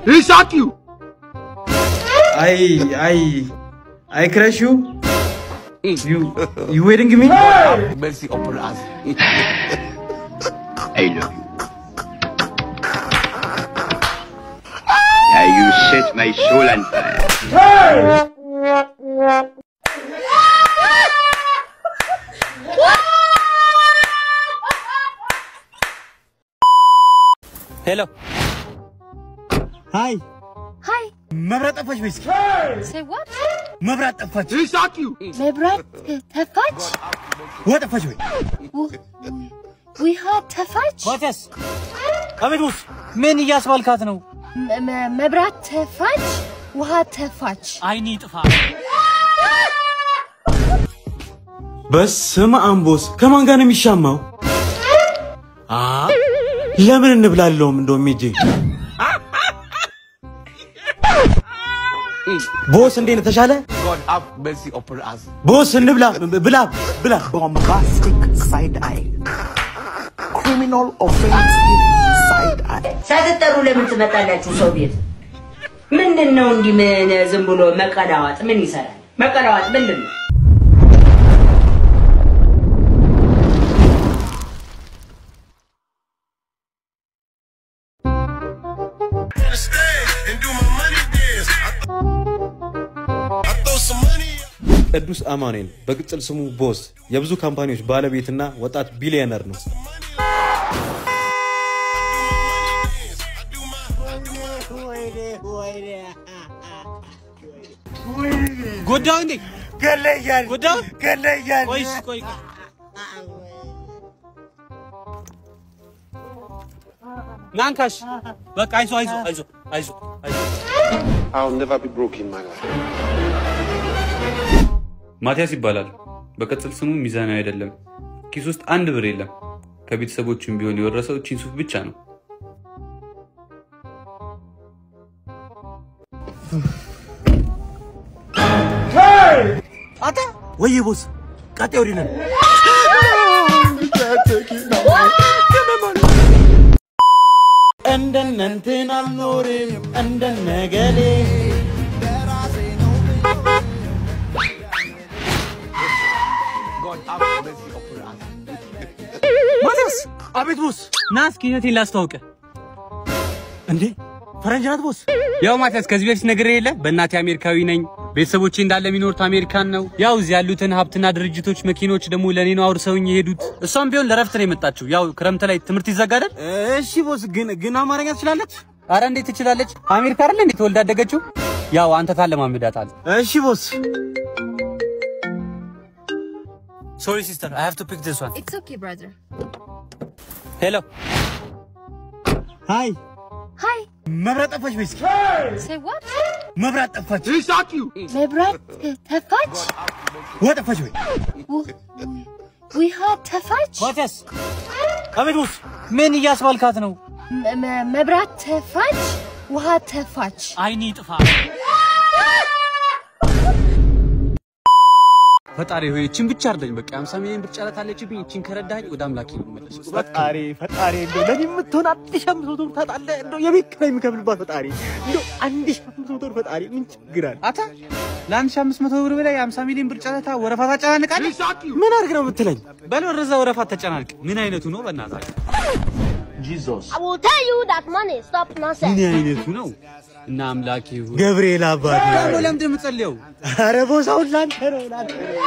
He shot you. I I I crush you. You you waiting me? Mercy upon us. I love you. Now you set my soul on fire. ሄሎ Hi. Hi. መብራት ጠፋች ወይስ Say what? መብራት ጠፋች? He shot you. መብራት ተፋች? ውሃ ጠፋች ወይ? ውሃ ተፋች? ማቲያስ አቤት ቦስ ምን እያስባልካት ነው መ- መ- መብራት ተፋች? ውሃ ተፋች? አይኒ ጥፋ በስመ አብ ቦስ ከማን ጋር ነው የሚሻማው? አ ለምን እንብላለውም እንደውም ሂጄ ቦስ እንዴት ነህ? ተሻለ God have mercy upon us. ቦስ እንብላ ብላ ብላ bombastic side eye. Criminal offensive side eye. ሳትጠሩ ለምን ትመጣላችሁ ሰው ቤት? ምንድን ነው እንዲህ ምን ዝም ብሎ መቀላዋጥ ምን ይሰራል? መቀላዋጥ ምንድን ነው? ቅዱስ አማኑኤል በቅጽል ስሙ ቦስ የብዙ ካምፓኒዎች ባለቤትና ወጣት ቢሊዮነር ነው። ጎዳው እንዴ ገለኛል ጎዳው ገለኛል። ቆይስ ቆይ ቆይ። ናንካሽ በቃ አይዞ አይዞ አይዞ አይዞ አይዞ I'll never be broke in my life. ማቲያስ ይባላል። በቅጽል ስሙ ሚዛናዊ አይደለም። ኪስ ውስጥ አንድ ብር የለም። ከቤተሰቦችም ቢሆን የወረሰው እቺን ሱፍ ብቻ ነው። አታ ወይዬ ቦስ ቀጤ ወዲህ ነን። እንደነ እንትን አልኖርም እንደነ ገሌ God have mercy upon us. ማቲያስ አቤት ቦስ ና እስኪ እህቴን ላስተዋውቅህ እንዴ ፈረንጅ ናት ቦስ ያው ማቲያስ ከዚህ በፊት ነገር የለ በእናቴ አሜሪካዊ ነኝ ቤተሰቦቼ እንዳለ የሚኖሩት አሜሪካን ነው ያው እዚህ ያሉትን ሀብትና ድርጅቶች መኪኖች ደግሞ ለእኔ ነው አውርሰውኝ የሄዱት እሷም ቢሆን ለረፍት ነው የመጣችው ያው ክረምት ላይ ትምህርት ይዘጋዳል እሺ ቦስ ግን ግን አማርኛ ትችላለች አረ እንዴት ትችላለች አሜሪካ አይደለ እንዴት ተወልዳ ያደገችው ያው አንተ ታለማምዳታል እሺ ቦስ ሶሪ ሲስተር አይ ሃቭ ቱ ፒክ ዲስ ዋን It's okay, brother. ሄሎ ሃይ Hi. መብራት ጠፋች ወይስ Say what? መብራት ጠፋች? He shot you. መብራት ተፋች? ውሃ ጠፋች ወይ? ው- ውሃ ተፋች? ማቲያስ አቤት ቦስ ምን እያስባልካት ነው መ- መ- መብራት ተፋች? ውሃ ተፋች? አይኒ ጥፋ ፈጣሪ ሆይ እቺን ብቻ አርደኝ በቃ 50 ሚሊዮን ብር ጨረታ አለችብኝ እቺን ከረዳኝ ወደ አምላኬ ነው የምመለሰው ፈጣሪ ፈጣሪ እንደው ለኔ የምትሆን አንድ ሺህ አምስት መቶ ብር ታጣለህ። እንደው የቤት ኪራይ የምከፍልባት ፈጣሪ እንደው አንድ ሺህ አምስት መቶ ብር ፈጣሪ ምን ችግር አለ? አታ ለአንድ ሺህ አምስት መቶ ብር በላይ የ50 ሚሊዮን ብር ጨረታ ወረፋ ታጨናንቃለህ ምን አድርግ ነው የምትለኝ? በል ወደዛ ወረፋ ተጨናንቅ ምን አይነቱ ነው በእናትህ I will tell you that money stop nonsense. ምን አይነቱ ነው እና አምላኬ ሆይ ገብርኤል አባቴ ደግሞ ለምንድን ነው የምትጸልየው ኧረ ቦታውን ላንተ ነው ላንተ ነው።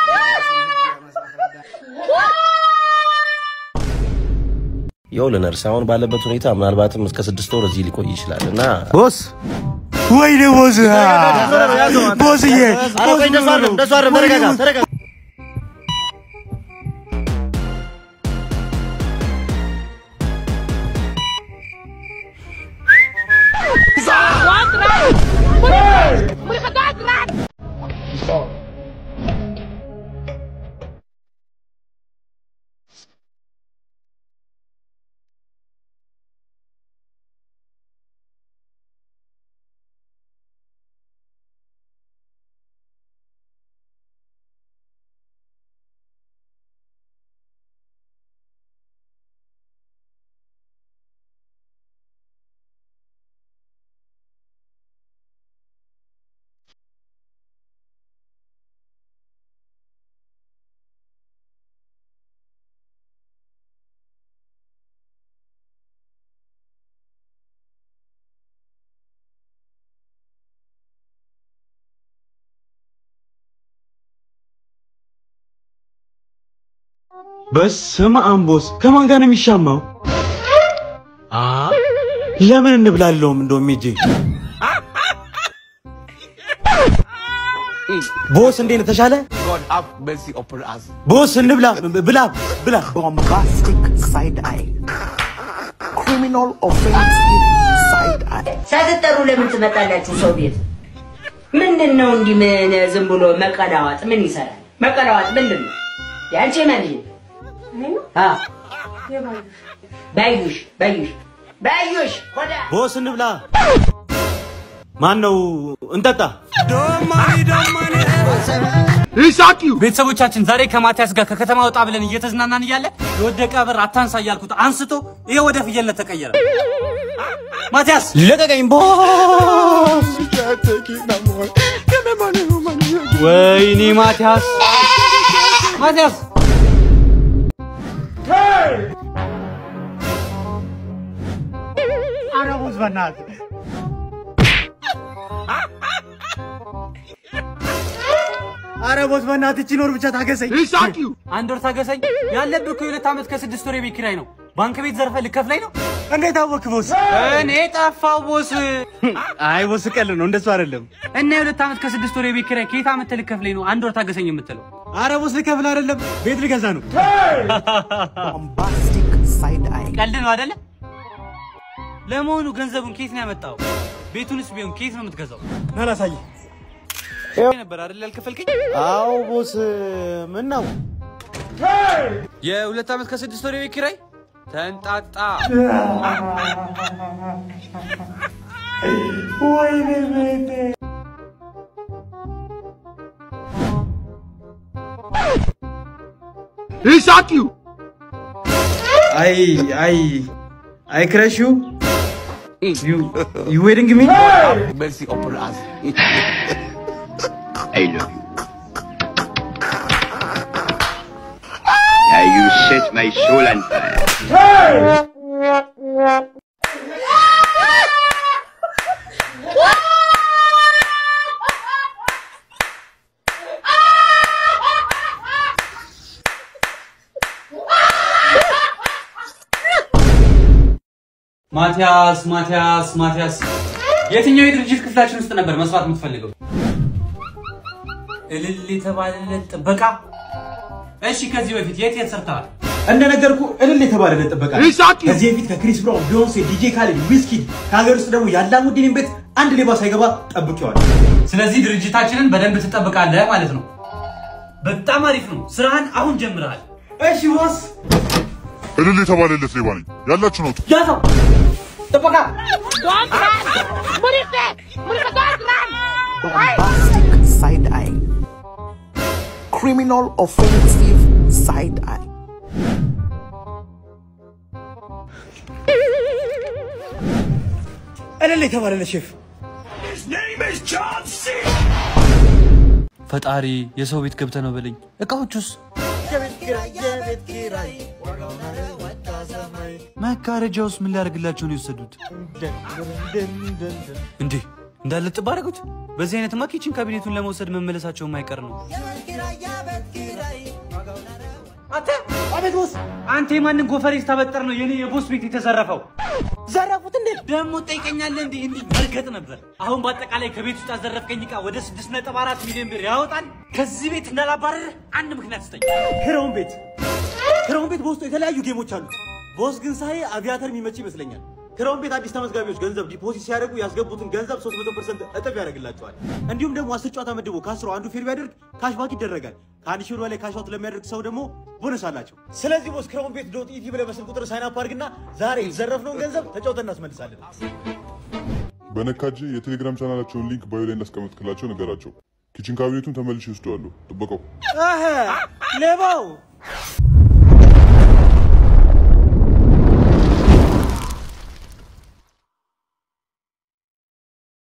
ይኸውልህ ነርስ አሁን ባለበት ሁኔታ ምናልባትም እስከ ስድስት ወር እዚህ ሊቆይ ይችላል እና ቦስ ወይኔ ቦስ ቦስዬ ኧረ ቆይ እንደሱ አይደለም እንደሱ አይደለም ተረጋጋ ተረጋጋ በስመ አብ ቦስ፣ ከማን ጋር ነው የሚሻማው? አ ለምን እንብላለውም እንደውም ሂጄ ቦስ እንዴት ነው ተሻለ? God have mercy upon us. ቦስ እንብላ ብላ ብላ Bombastic side eye. Criminal offensive side eye. ሳትጠሩ ለምን ትመጣላችሁ ሰው ቤት? ምንድን ነው እንዲህ ምን ዝም ብሎ መቀላዋጥ ምን ይሰራል? መቀላዋጥ ምንድን ነው? የአንቺ መልጅ አ ባዩሽ ባዩሽ ባዩሽ ኮዳ ቦስ እንብላ። ማን ነው እንጠጣ? ቤተሰቦቻችን ዛሬ ከማቲያስ ጋር ከከተማ ወጣ ብለን እየተዝናናን እያለ የወደቀ ብር አታንሳ እያልኩት አንስቶ ይሄ ወደ ፍየልነት ተቀየረ። ማቲያስ ልቀቀኝ ቦስ። ወይኔ ማቲያስ ማቲያስ ኧረ ቦስ በእናትህ ኧረ ቦስ በእናትህ እቺን ወር ብቻ ታገሰኝ። አንድ ወር ታገሰኝ። ያለብህ እኮ የሁለት ዓመት ከስድስት ወር የቤት ኪራይ ነው። ባንክ ቤት ዘርፈህ ልከፍለኝ ነው? እንዴት አወክ ቦስ? እኔ ጠፋው ቦስ። አይ ቦስ ቀል ነው እንደሱ አይደለም። እና የሁለት ዓመት ከስድስት ወር የቤት ኪራይ ከየት ዓመት ልከፍለኝ ነው? አንድ ወር ታገሰኝ የምትለው? ኧረ ቦስ ልከፍል አይደለም ቤት ልገዛ ነው። Bombastic side eye. ቀልድ ነው አይደለ? ለመሆኑ ገንዘቡን ከየት ነው ያመጣው? ቤቱንስ ቢሆን ከየት ነው የምትገዛው? ና ላሳይህ። ነበር አይደል ያልከፈልከኝ? አዎ ቦስ፣ ምን ነው የሁለት ዓመት ከስድስት ወር የቤት ኪራይ ተንጣጣ። አይ አይ አይ ክረሽ ዩ ዩ ዩ ዌዲንግ ሚ Mercy upon us. I love you. Now you set my soul on fire. ማቲያስ ማቲያስ ማቲያስ የትኛው የድርጅት ክፍላችን ውስጥ ነበር መስራት የምትፈልገው? እልል የተባለለት ጥበቃ። እሺ፣ ከዚህ በፊት የት የት ሰርተዋል? እንደነገርኩ እልል የተባለለት ጥበቃ ከዚህ በፊት ከክሪስ ብራውን፣ ቢዮንሴ፣ ዲጄ ካሌድ፣ ዊዝኪድ ከሀገር ውስጥ ደግሞ የአላሙዲንን ቤት አንድ ሌባ ሳይገባ ጠብቄዋል። ስለዚህ ድርጅታችንን በደንብ ትጠብቃለህ ማለት ነው። በጣም አሪፍ ነው። ስራህን አሁን ጀምረሃል። እሺ ቦስ። እልል የተባለለት ሌባ ነኝ። ያላችሁ ነው። ያዘው ጥበቃ Bombastic side eye. Criminal offensive side eye. እልል የተባለለት ሼፍ ፈጣሪ የሰው ቤት ገብተህ ነው በለኝ። እቃዎቹስ መጋረጃውስ ምን ሊያደርግላቸው ነው የወሰዱት? እንዴ እንዳለ ጥብ አደረጉት። በዚህ አይነትማ ኪችን ካቢኔቱን ለመውሰድ መመለሳቸው የማይቀር ነው። አንተ አቤት ቦስ። አንተ የማንን ጎፈሬ ስታበጠር ነው የኔ የቦስ ቤት የተዘረፈው? ዘረፉት እንዴ? ደግሞ ጠይቀኛለህ እንዴ? እንዲህ መርገጥ ነበር። አሁን በአጠቃላይ ከቤት ውስጥ ያዘረፍከኝ ዕቃ ወደ 6.4 ሚሊዮን ብር ያወጣል። ከዚህ ቤት እንዳላባረር አንድ ምክንያት ስጠኝ። ክረውን ቤት ክረውን ቤት በውስጡ የተለያዩ ጌሞች አሉት። ቦስ ግን ሳይ አቪያተር የሚመች ይመስለኛል። ክረውን ቤት አዲስ ተመዝጋቢዎች ገንዘብ ዲፖዚት ሲያደርጉ ያስገቡትን ገንዘብ 300% እጥፍ ያደርግላቸዋል። እንዲሁም ደግሞ አስር ጨዋታ መድቦ ከአስሩ አንዱ ፌል ቢያደርግ ካሽባክ ይደረጋል። ከአንድ ሺህ ብር በላይ ካሽዋት ለሚያደርግ ሰው ደግሞ ቦነስ አላቸው። ስለዚህ ቦስ ክረውን ቤት ዶት ኢቲ ብለህ በስልክ ቁጥር ሳይን አፕ አድርግና ዛሬ የዘረፍነውን ገንዘብ ተጫውተን እናስመልሳለን። በነካጄ የቴሌግራም ቻናላቸውን ሊንክ ባዮ ላይ እንዳስቀመጥክላቸው ነገራቸው። ኪችን ካቢኔቱን ተመልሼ ይወስደዋለሁ። ጥበቃው አሀ ሌባው